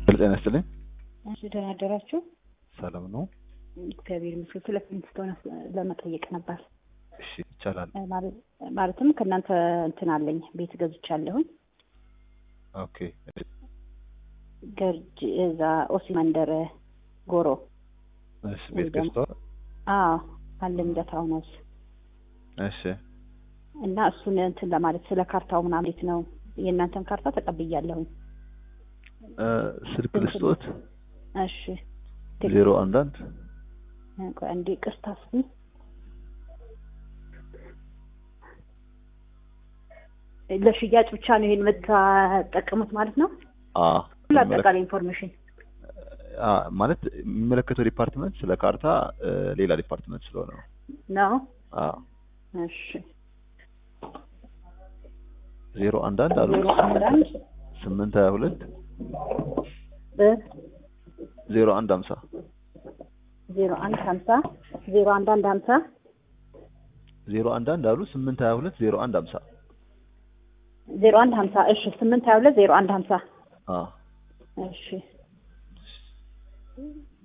ጤና ይስጥልኝ። እሺ ደህና አደራችሁ። ሰላም ነው? እግዚአብሔር ይመስገን። ስለ ፍሊንስቶን ለመጠየቅ ነበር። እሺ ይቻላል። ማለት- ማለትም ከእናንተ እንትን አለኝ ቤት ገዝቻለሁኝ። ኦኬ ገርጅ እዛ ኦሲ መንደር ጎሮ እሺ ቤት ገዝተዋል? አዎ አለ ልደታ ሆነስ እሺ እና እሱን እንትን ለማለት ስለ ካርታው ምናምን እንዴት ነው? የእናንተን ካርታ ተቀብያለሁኝ። እ ስልክ ልስጦት እሺ ዜሮ አንድ አንድ ቆይ አንዴ ቅርታ እስኪ ለሽያጭ ብቻ ነው ይሄን የምታጠቀሙት ማለት ነው? አ ሁሉ አጠቃላይ ኢንፎርሜሽን አ ማለት የሚመለከተው ዲፓርትመንት ስለ ካርታ እ ሌላ ዲፓርትመንት ስለሆነ ነው። ነው? አ እሺ ዜሮ አንድ አንድ አሉ ዜሮ አንድ አንድ ስምንት ሀያ ሁለት እ ዜሮ አንድ ሀምሳ ዜሮ አንድ ሀምሳ ዜሮ አንድ አንድ ሀምሳ ዜሮ አንድ አንድ አሉ ስምንት ሀያ ሁለት ዜሮ አንድ ሀምሳ ዜሮ አንድ ሀምሳ እሺ ስምንት ሀያ ሁለት ዜሮ አንድ ሀምሳ አ እሺ